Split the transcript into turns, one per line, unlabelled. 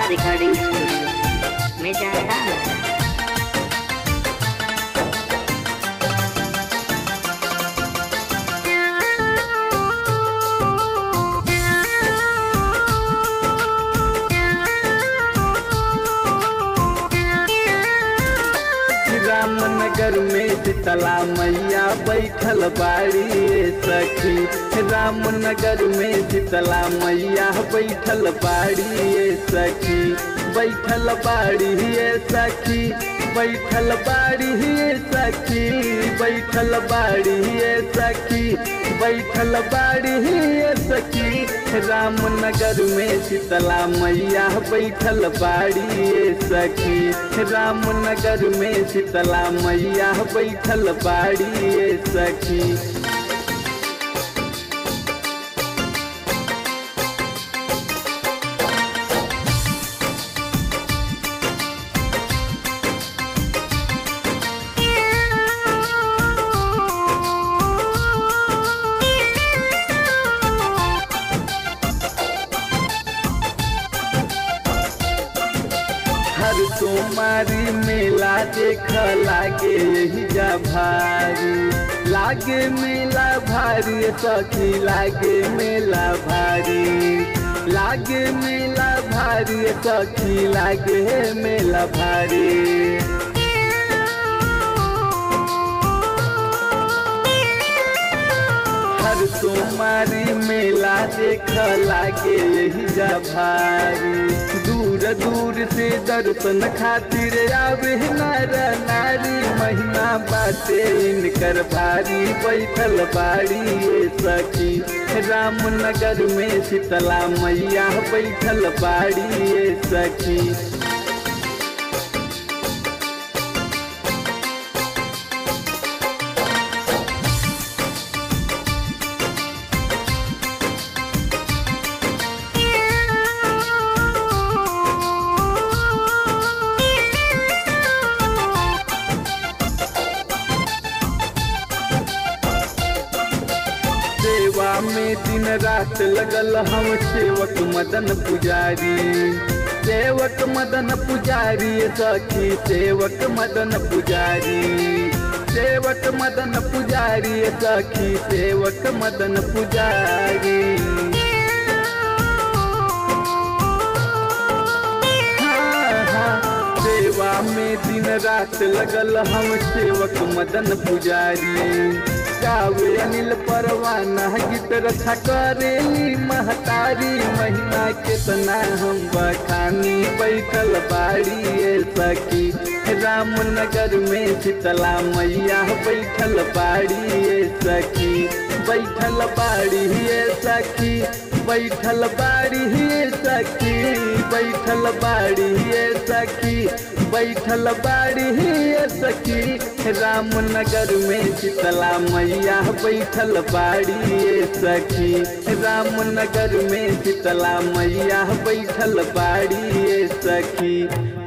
recording studio मैं चाहता हूँ
रामनगर में शीतला मैया बैठल बाड़ी ये सखी रामनगर में शीतला मैया बैठल बाड़ी ये सखी बैठल बाड़ी ये सखी बैठल बाड़ी ये सखी बैठल बाड़ी ये सखी बैठल बाड़ी ये सखी रामनगर में शीतला मैया बैठल बाड़ी ये सखी रामनगर में शीतला मैया बैठल बाड़ी ये सखी हर सोमारी मेला देख लागे यही जा भारी लागे मेला भारी सखी लागे मेला भारी लागे मेला भारी सखी लागे मेला भारी हर सोमारी मेला देख लागे यही जा भारी दूर दूर से दर्शन खातिर आवे नर नारी महिमा बाटे इनकर भारी बैठल बाड़ी ये सखी रामनगर में शीतला मैया बैठल बाड़ी ये सखी सेवा में दिन रात लगल हम सेवक मदन पुजारी सेवक मदन पुजारी सखी सेवक मदन पुजारी सेवक मदन पुजारी सखी सेवक मदन पुजारी हाँ, हाँ, सेवा में दिन रात लगल हम सेवक मदन पुजारी गावे अनिल परवाना गीत रक्षा करेली महतारी महीना केतना हम बखानी बैठल बाड़ी ये सखी रामनगर में शीतला मैया बैठल बाड़ी ये सखी बैठल बाड़ी ये सखी बैठल बाड़ी ये सखी बैठल बाड़ी ये सखी बैठल बाड़ी ये सखी रामनगर में शीतला मैया बैठल बाड़ी ये सखी रामनगर में शीतला मैया बैठल बाड़ी ये सखी